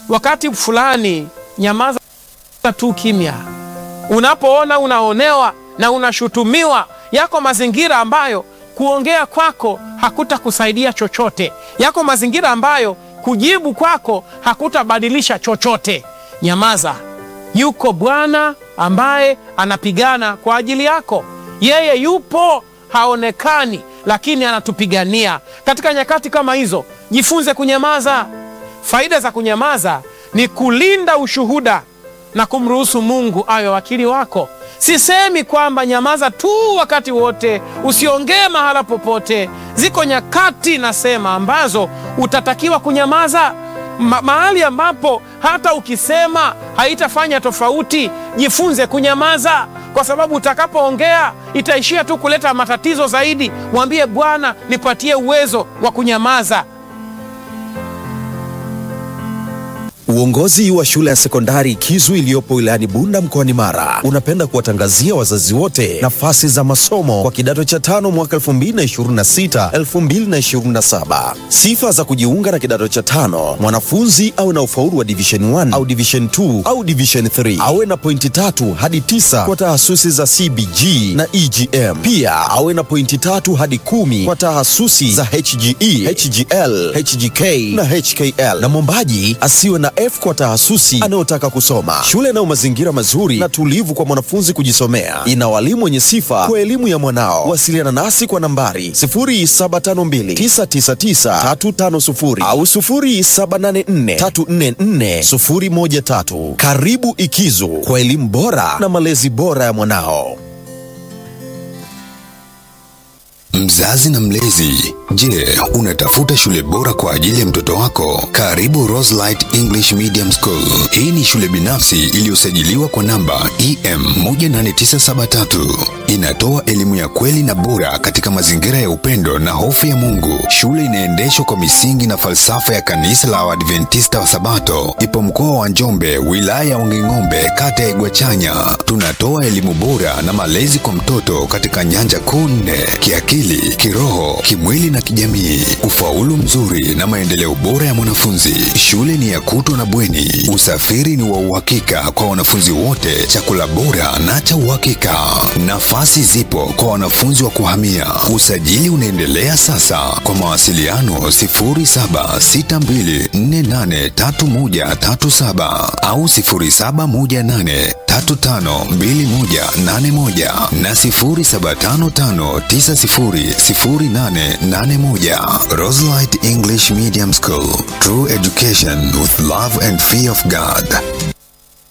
wakati fulani nyamaza tu kimya. Unapoona unaonewa na unashutumiwa, yako mazingira ambayo kuongea kwako hakutakusaidia chochote, yako mazingira ambayo kujibu kwako hakutabadilisha chochote. Nyamaza. Yuko Bwana ambaye anapigana kwa ajili yako. Yeye yupo, haonekani, lakini anatupigania. Katika nyakati kama hizo, jifunze kunyamaza. Faida za kunyamaza ni kulinda ushuhuda na kumruhusu Mungu awe wakili wako. Sisemi kwamba nyamaza tu wakati wote, usiongee mahala popote. Ziko nyakati nasema ambazo utatakiwa kunyamaza Ma mahali ambapo hata ukisema haitafanya tofauti. Jifunze kunyamaza, kwa sababu utakapoongea itaishia tu kuleta matatizo zaidi. Mwambie Bwana, nipatie uwezo wa kunyamaza. Uongozi wa shule ya sekondari Kizu iliyopo wilayani Bunda mkoani Mara unapenda kuwatangazia wazazi wote nafasi za masomo kwa kidato cha tano mwaka 2026 2027. Sifa za kujiunga na kidato cha tano: mwanafunzi awe na ufaulu wa division 1 au division 2 au division 3, awe na pointi tatu hadi tisa kwa tahasusi za CBG na EGM. Pia awe na pointi tatu hadi kumi kwa tahasusi za HGE, HGL, HGK na HKL, na mwombaji asiwe na F kwa tahasusi anayotaka kusoma. Shule inayo mazingira mazuri na tulivu kwa mwanafunzi kujisomea, ina walimu wenye sifa kwa elimu ya mwanao. Wasiliana nasi kwa nambari 0752999350 au 0784344013. Karibu Ikizu kwa elimu bora na malezi bora ya mwanao. Mzazi na mlezi, je, unatafuta shule bora kwa ajili ya mtoto wako? Karibu Roselight English Medium School. Hii ni shule binafsi iliyosajiliwa kwa namba EM 18973. Inatoa elimu ya kweli na bora katika mazingira ya upendo na hofu ya Mungu. Shule inaendeshwa kwa misingi na falsafa ya kanisa la Waadventista wa Sabato. Ipo mkoa wa Njombe, wilaya ya Wanging'ombe, kata ya Igwachanya. Tunatoa elimu bora na malezi kwa mtoto katika nyanja kuu nne: kiakili, kiroho, kimwili na kijamii, ufaulu mzuri na maendeleo bora ya mwanafunzi. Shule ni ya kutwa na bweni, usafiri ni wa uhakika kwa wanafunzi wote, chakula bora na cha uhakika. Nafasi zipo kwa wanafunzi wa kuhamia. Usajili unaendelea sasa. Kwa mawasiliano 0762483137 au 0718352181 na 0755900881. Roselight English Medium School. True education with love and fear of God.